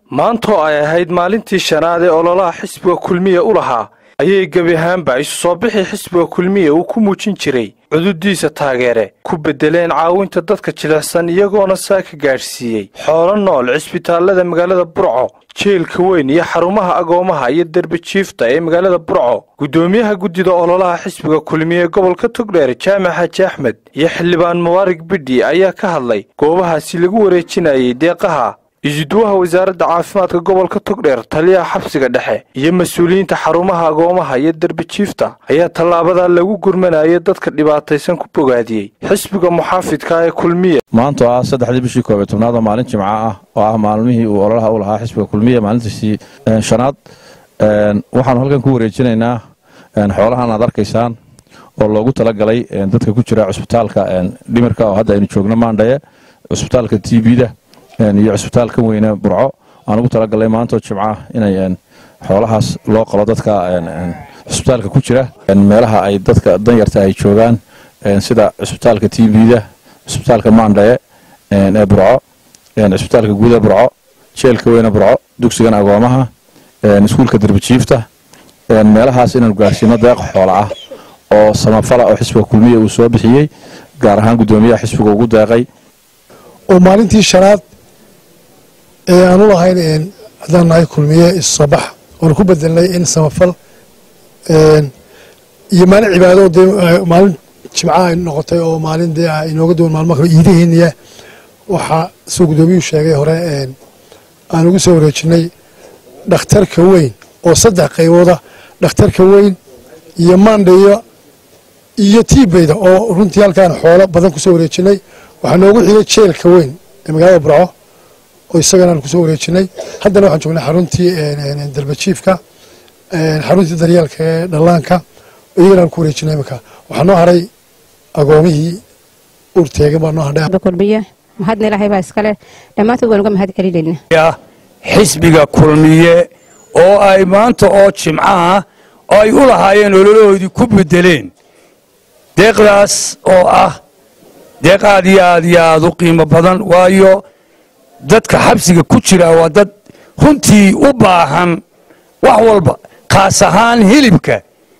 maantoo ay ahayd maalintii shanaad ee ololaha xisbiga kulmiya u lahaa ayay gebi ahaanba isu soo bixii xisbiga kulmiya uu ku muujin jiray cududiisa taageere ku beddeleen caawinta dadka jilicsan iyagoona saa ka gaadhsiiyey xoolo nool cisbitaallada magaalada burco jeelka weyn iyo xarumaha agoomaha iyo derbijiifta ee magaalada burco guddoomiyaha guddida ololaha xisbiga kulmiye gobolka togdheer jaamac xaaji axmed iyo xildhibaan mubaarig bidhi ayaa ka hadlay goobahaasi lagu wareejinayay deeqaha isuduwaha wasaaradda caafimaadka gobolka togdheer taliyaha xabsiga dhexe iyo mas-uuliyiinta xarumaha agoomaha iyo derbijiifta ayaa tallaabadaa lagu gurmanayay dadka dhibaataysan ku bogaadiyey xisbiga muxaafidka ee kulmiye maanta oo ah saddexdii bishii koobiy tobnaad oo maalin jimco ah oo ah maalmihii uu ololaha u lahaa xisbiga kulmiye maalintiisii shanaad waxaanu halkan ku wareejinaynaa xoolahan aad arkaysaan oo loogu talagalay dadka ku jira cusbitaalka dhimirka oo hadda aynu joogno maandhaye cusbitaalka t bda iyo cusbitaalka weyne burco aan ugu talagalnay maantoo jimca inay xoolahaas loo qalo dadka cusbitaalka ku jira meelaha ay dadka danyarta ay joogaan sida cusbitaalka t bda cusbitaalka maandhaye ee burco cusbitaalka guud ee burco jeelka weyne burco dugsigan agoomaha iskuulka derbijiifta meelahaas inaanu gaarsiino deeq xoola ah oo samafala oo xisbiga kulmiya uu soo bixiyey gaar ahaan guddoomiyaha xisbiga ugu deeqay oo maalintii shanaad ee aan u lahayn haddaan nahay kulmiye issoobax oonu ku bedelnay in samafal iyo maalin cibaado dee maalin jimca ay noqotay oo maalin dee inooga duwan maalmo kale iidaheeniya waxaa suu guddoomiyuhu sheegay hore aan ugu soo wareejinay dhakhtarka weyn oo saddex qaybooda dhakhtarka weyn iyo maandhayo iyo tiibeyda oo runtii halkaan xoolo badan kusoo wareejinay waxaa noogu xigay jeelka weyn ee magaalada burco oo isagana aan kusoo wareejinay haddana waxaan joognay xaruntii darbajiifka xaruntii daryeelka ee dhallaanka iyagana aan ku wareejinay iminka waxaa noo haray agoomihii urteegan baa noo hadhay kulmiye mahadna ilaahay baa iskale dhammaantood waan uga mahad celinayna xisbiga kulmiye oo ay maanta oo jimco ah oo ay u lahaayeen ololahoodii ku bedeleen deeqdaas oo ah deeq aad iyo aad iyo aad u qiimo badan waayo dadka xabsiga ku jira waa dad runtii u baahan wax walba khaas ahaan hilibka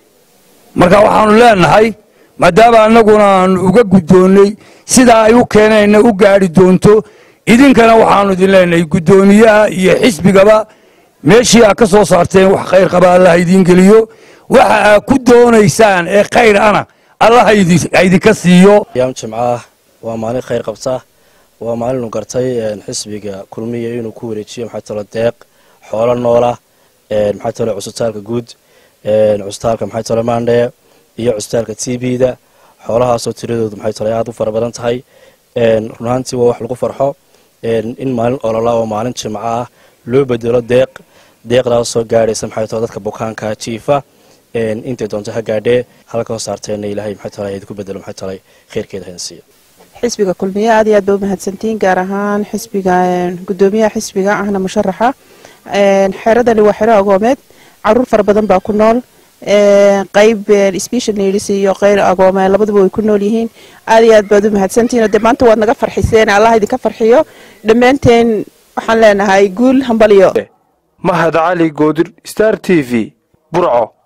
marka waxaanu leenahay maadaama annaguna aanu uga guddoonnay sidaa ay u keeneenna u gaadhi doonto idinkana waxaanu idin leenahay guddoomiyaha iyo xisbigaba meeshii aad ka soo saarteen wax khayr qaba allah idiin geliyo waxa aad ku doonaysaan ee khayr ana allah haidinka siiyo yaam jimcaah waa maalin khayr qabta waa maalinu gartay xisbiga kulmiya inuu ku wareejiyo maxay talo deeq xoolo noola maxay talo cusbitaalka guud cusbitaalka maxay talo maandhee iyo cusbitaalka t b-da xoolahaasoo tiradoodu maxay talo aad u fara badan tahay run ahaantii waa wax lagu farxo in maalin olola oo maalin jimco ah loo bedelo deeq deeqdaasoo gaadhaysa maxay talo dadka bukaanka jiifa intay doonto ha gaadhee halka hoo saarteenna ilaahay maxay talo idinku bedelo maxay talo khayrkeeda hayna siiyo xisbiga kulmiye aad iyo aad ba u mahadsantiin gaar ahaan xisbiga guddoomiyaha xisbiga ahna musharaxa xeradani waa xero agoomeed caruur fara badan baa ku nool qayb special needs iyo qayr agoome labaduba way ku nool yihiin aad iyo aad baad u mahadsantiin oo dee maanta waad naga farxiseen allah idinka farxiyo dhammaanteen waxaan leenahay guul hambalyo mahad cali goodir star t v burco